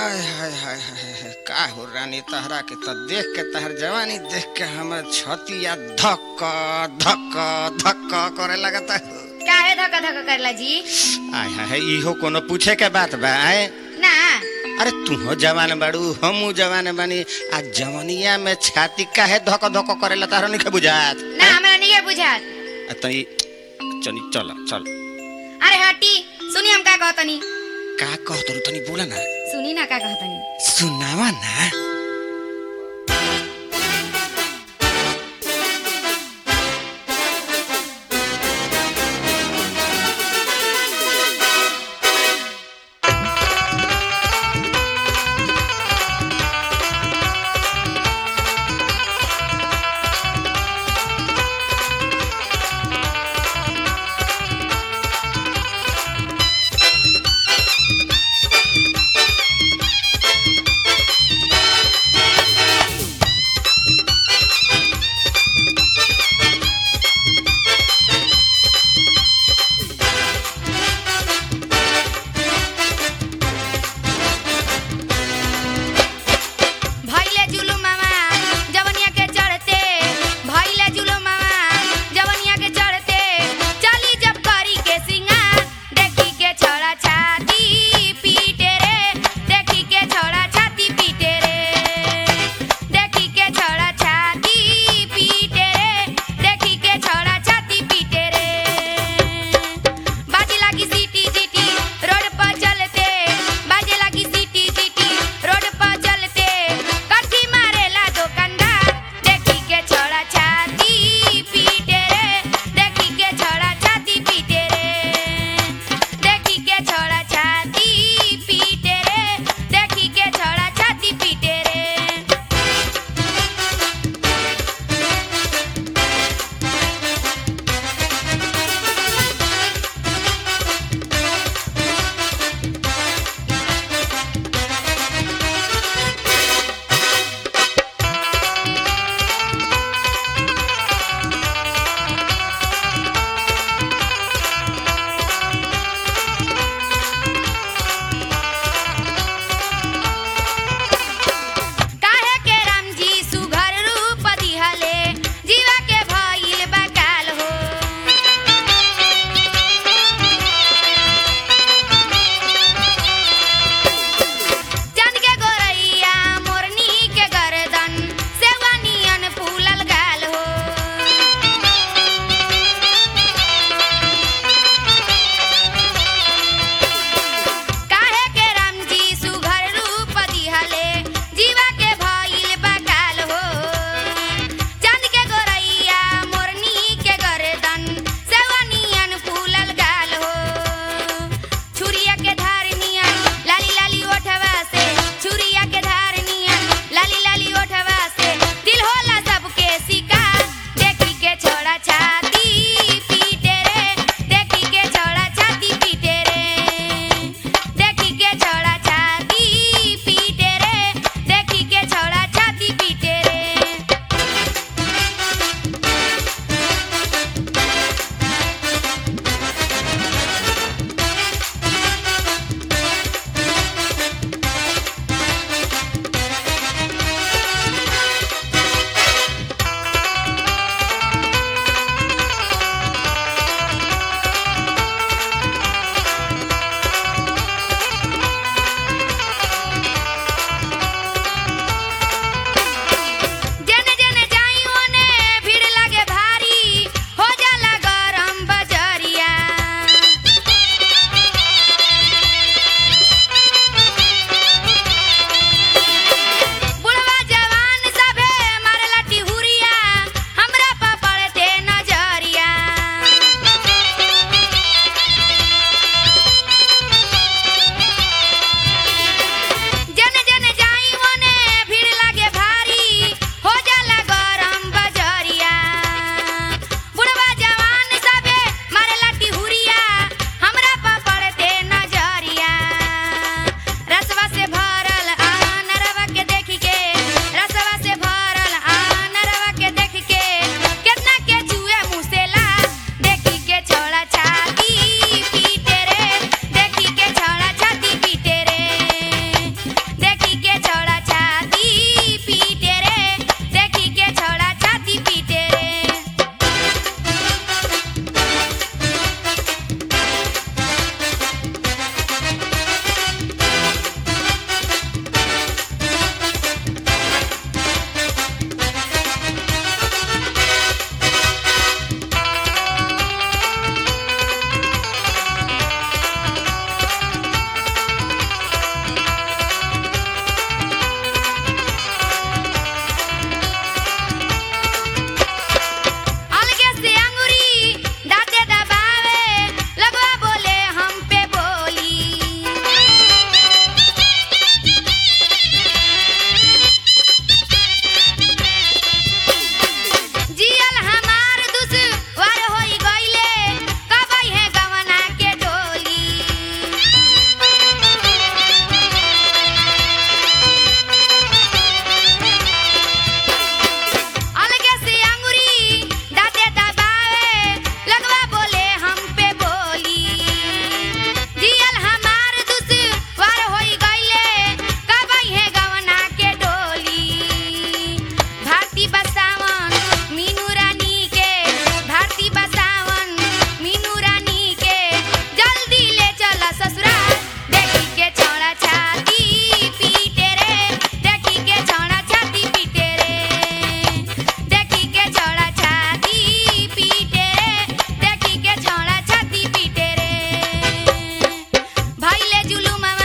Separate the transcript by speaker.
Speaker 1: आय हाय हाय हाय हाय, का हो रानी तहरा के तो देख के तहर जवानी देख के हमर छतिया धक धक धक करे लगता हो
Speaker 2: काहे धक्का धक्का करला जी
Speaker 1: आय हाय हाय, इहो कोनो पूछे के बात बा आय
Speaker 2: ना
Speaker 1: अरे तू हो जवान बाड़ू हमू जवान बानी आ जवनिया में छाती काहे धक धक करेला तारा नहीं बुझात
Speaker 2: ना हमरा नहीं बुझात
Speaker 1: आ तनी चली चल चल
Speaker 2: अरे हटी सुनी हम का कहतनी
Speaker 1: का कहत रु तनी बोला ना
Speaker 2: सुनी ना का कहतनी
Speaker 1: सुनावा ना
Speaker 2: चुमावा